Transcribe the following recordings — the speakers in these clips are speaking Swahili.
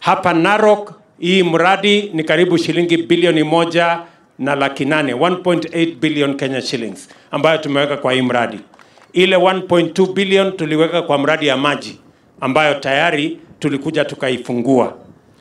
Hapa Narok hii mradi ni karibu shilingi bilioni moja na laki nane 1.8 billion Kenya shillings ambayo tumeweka kwa hii mradi. Ile 1.2 billion tuliweka kwa mradi ya maji ambayo tayari tulikuja tukaifungua,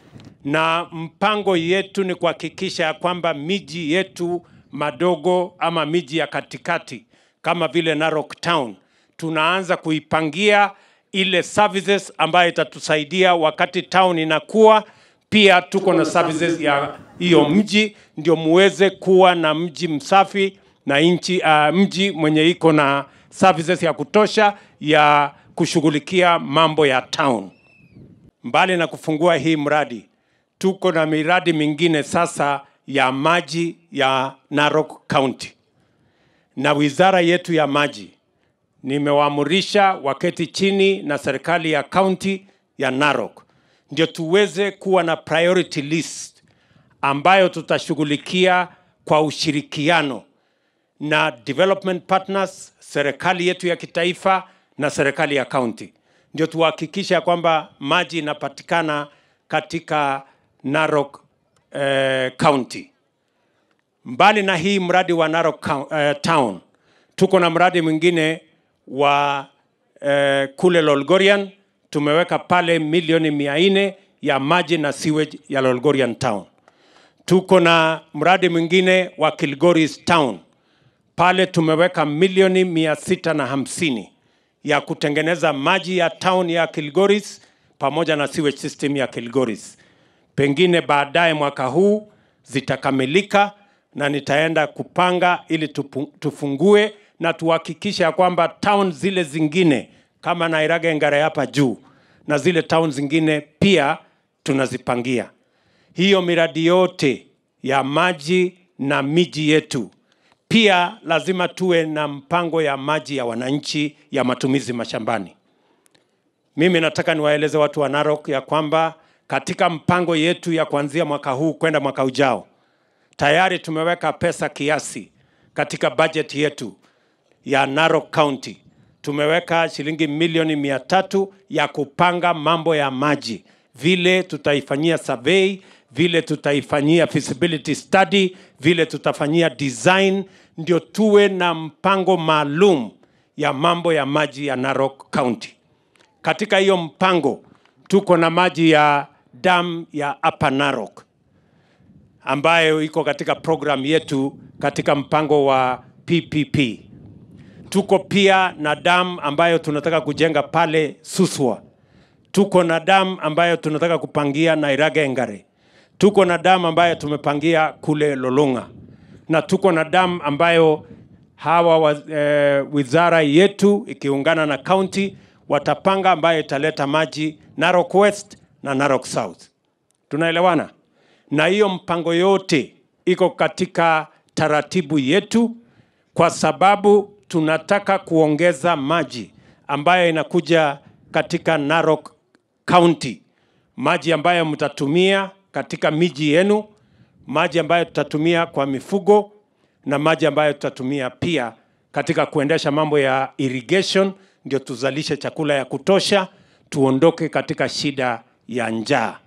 na mpango yetu ni kuhakikisha ya kwamba miji yetu madogo ama miji ya katikati kama vile Narok Town tunaanza kuipangia ile services ambayo itatusaidia wakati town inakuwa. Pia tuko na services ya hiyo mji, ndio muweze kuwa na mji msafi na nchi uh, mji mwenye iko na services ya kutosha ya kushughulikia mambo ya town. Mbali na kufungua hii mradi, tuko na miradi mingine sasa ya maji ya Narok County na wizara yetu ya maji nimewaamurisha waketi chini na serikali ya kaunti ya Narok ndio tuweze kuwa na priority list ambayo tutashughulikia kwa ushirikiano na development partners, serikali yetu ya kitaifa na serikali ya kaunti, ndio tuhakikisha kwamba maji inapatikana katika Narok eh, County. Mbali na hii mradi wa Narok Cou- eh, Town, tuko na mradi mwingine wa eh, kule Lolgorian tumeweka pale milioni mia nne ya maji na sewage ya Lolgorian Town. Tuko na mradi mwingine wa Kilgoris Town pale tumeweka milioni mia sita na hamsini ya kutengeneza maji ya town ya Kilgoris pamoja na sewage system ya Kilgoris. Pengine baadaye mwaka huu zitakamilika na nitaenda kupanga ili tupu, tufungue na tuhakikishe ya kwamba town zile zingine kama Nairaga Ngare hapa juu na zile town zingine pia tunazipangia. Hiyo miradi yote ya maji na miji yetu pia lazima tuwe na mpango ya maji ya wananchi ya matumizi mashambani. Mimi nataka niwaeleze watu wa Narok ya kwamba katika mpango yetu ya kuanzia mwaka huu kwenda mwaka ujao tayari tumeweka pesa kiasi katika budget yetu ya Narok County. Tumeweka shilingi milioni mia tatu ya kupanga mambo ya maji, vile tutaifanyia survey, vile tutaifanyia feasibility study, vile tutafanyia design, ndio tuwe na mpango maalum ya mambo ya maji ya Narok County. Katika hiyo mpango tuko na maji ya dam ya Upper Narok ambayo iko katika program yetu katika mpango wa PPP. Tuko pia na dam ambayo tunataka kujenga pale Suswa. Tuko na dam ambayo tunataka kupangia Nairaga Engare. Tuko na dam ambayo tumepangia kule Lolonga, na tuko na dam ambayo hawa wa, eh, wizara yetu ikiungana na county watapanga ambayo italeta maji Narok West na Narok South. Tunaelewana? Na hiyo mpango yote iko katika taratibu yetu, kwa sababu tunataka kuongeza maji ambayo inakuja katika Narok County, maji ambayo mtatumia katika miji yenu, maji ambayo tutatumia kwa mifugo na maji ambayo tutatumia pia katika kuendesha mambo ya irrigation, ndio tuzalishe chakula ya kutosha, tuondoke katika shida ya njaa.